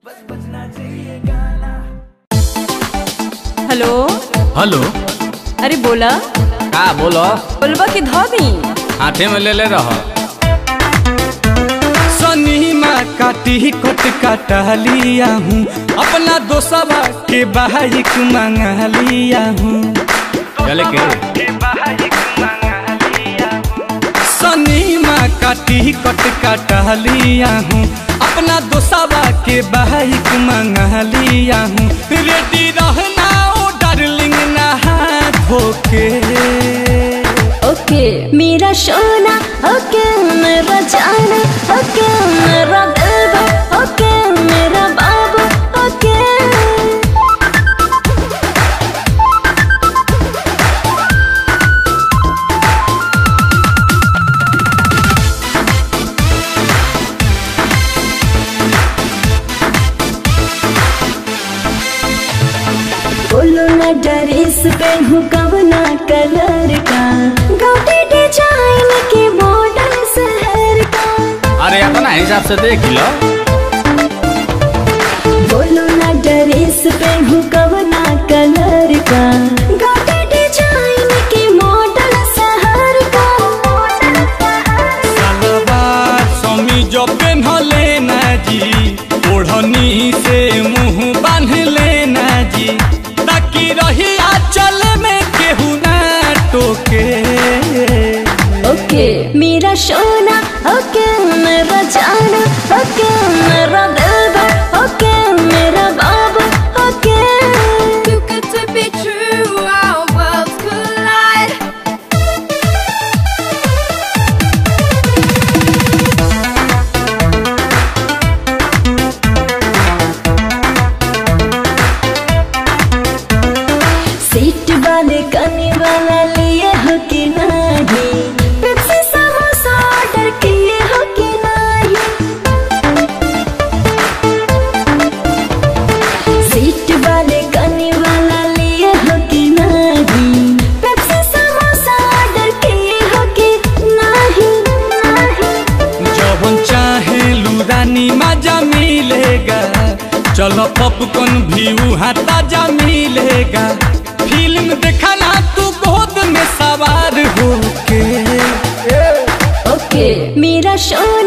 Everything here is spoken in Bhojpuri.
हेलो हेलो अरे बोला का बोलो बोलबा के धो दी हाथे में ले ले रह सनीमा काटी कट काटा लिया हूँ अपना दोस्तवा के बाइक मंगा लिया हूँ चले के सनीमा काटी कट काटा लिया हूँ अपना दोस्तवा के बाइक मंगा लिया हूँ रेडी रहना ओ डार्लिंग नहा धोके ओके मेरा सोना ओके मेरा जाना ओके मेरा दिलवा ओके मेरा बाबू ओके बोलो ना ड्रेस पहनू कवना कलर का गाउटी डिजाइन के मॉडल शहर का अरे अपना हिसाब से देख लो बोलो ना ड्रेस पहनू कवना कलर का गाउटी डिजाइन के मॉडल शहर का सलवार समीज पेन्हले ना जी ओढ़नी से मुंह बांध लेना जी ताकि रही चल में केहू ना टोके ओके मेरा सोना ओके मेरा जाना ओके मेरा दिलवा ओके मेरा बाबू okay Too good to be true, our worlds collide. Seat वाले कने वाला लिए हो कि नहीं पेप्सी समोसा ऑर्डर किए हो कि नहीं सीट वाले कने वाला लिए हो कि नहीं पेप्सी समोसा ऑर्डर किए हो कि नहीं नहीं जवन चाहे लुरानी मजा मिलेगा चलो पॉपकॉर्न भी वहाँ ताजा मिलेगा फिल्म देखना तू गोद में सवार होके ओके मेरा सोना